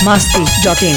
masti.in.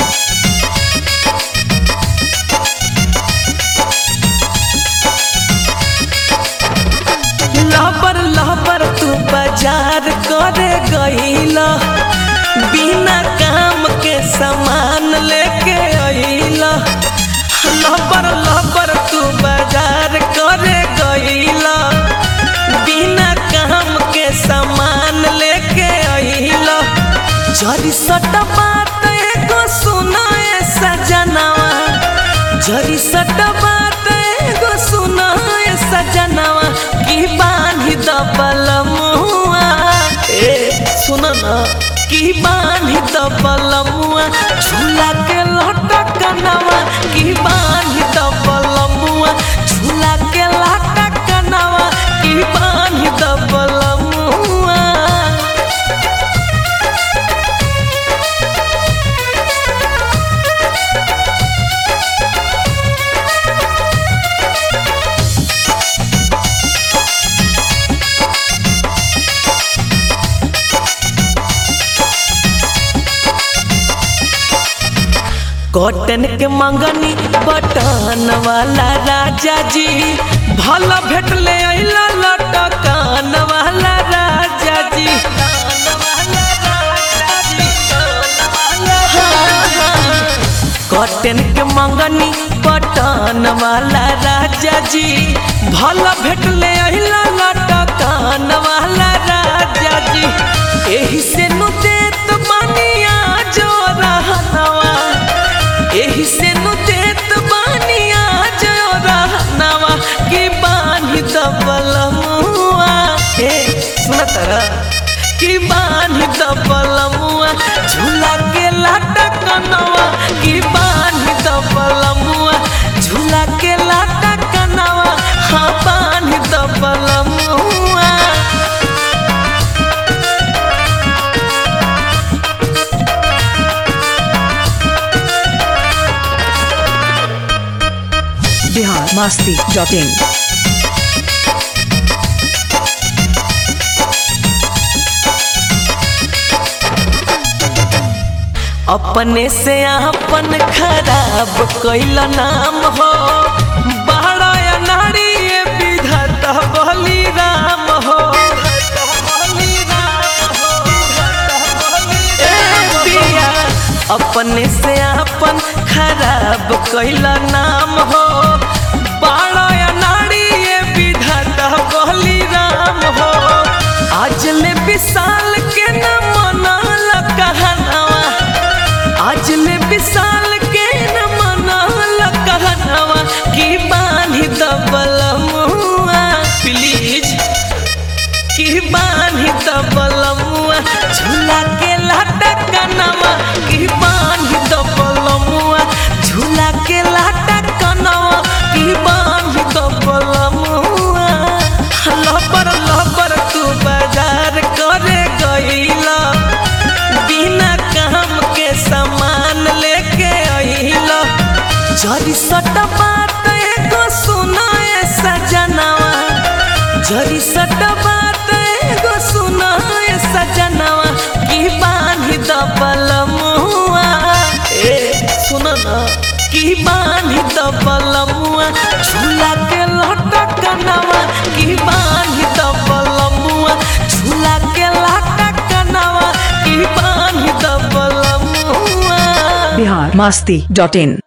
लहबर लहबर तू बाजार करे गईला बिना काम के सामान लेके अइला लहबर लहबर तू बाजार करे गईला बिना काम के सामान लेके अइला जरी सट बात एगो सुनाए सजनावा जरी सट बात एगो सुनाए सजनावा की बांधी दबल मुआ ए सुन न की बांधी दबल मुआ झूला के लटकनवा की बांधी दबल मुआ झूला के लटकनवा की बांधी दबल मुआ कॉटन के मंगनी बटन वाला राजा जी भला भेट ले अइला लटकन वाला राजा जी कॉटन के मंगनी बटन वाला राजा जी भला भेट ले अइला लटकन वाला राजा जी एही से नु देत बानिया जो रहनवा एही से नु देत बानिया जो रहनवा की बानी दबल मुआ ए सुनत की बानी दबल मुआ झूला के लटकनवा की बानी दबल मुआ झूला के लटकनवा हाँ बानी दबल मुआ Bihar masti.in. अपने से अपन खराब कैल नाम हो बड़ा नारी ये विधाता बली राम हो ए पिया, अपने से अपन खराब कैल नाम हो बड़ा नारी ये विधाता बली राम हो आज ले विशाल के न मनल कहनावा आज ले विशाल के न मनल कहनावा की बानी दबल मुआ प्लीज की बानी दबल मुआ झूला के लटकनवा की बानी दबल मुआ झूला के लटकनवा की बानी दबल मुआ लबर लबर तू बाजार करे गईला बिना काम के सामान लेके अइला जरी सट बात एगो सुनाए सजनावा जरी सट बात एगो सुनाए सजनावा की बांधी दबल मुआ ए सुन न की बांधी दबल मुआ झूला के लटकनवा की बांधी दबल मुआ झूला के लटकनवा की बांधी दबल मुआ Bihar masti.in.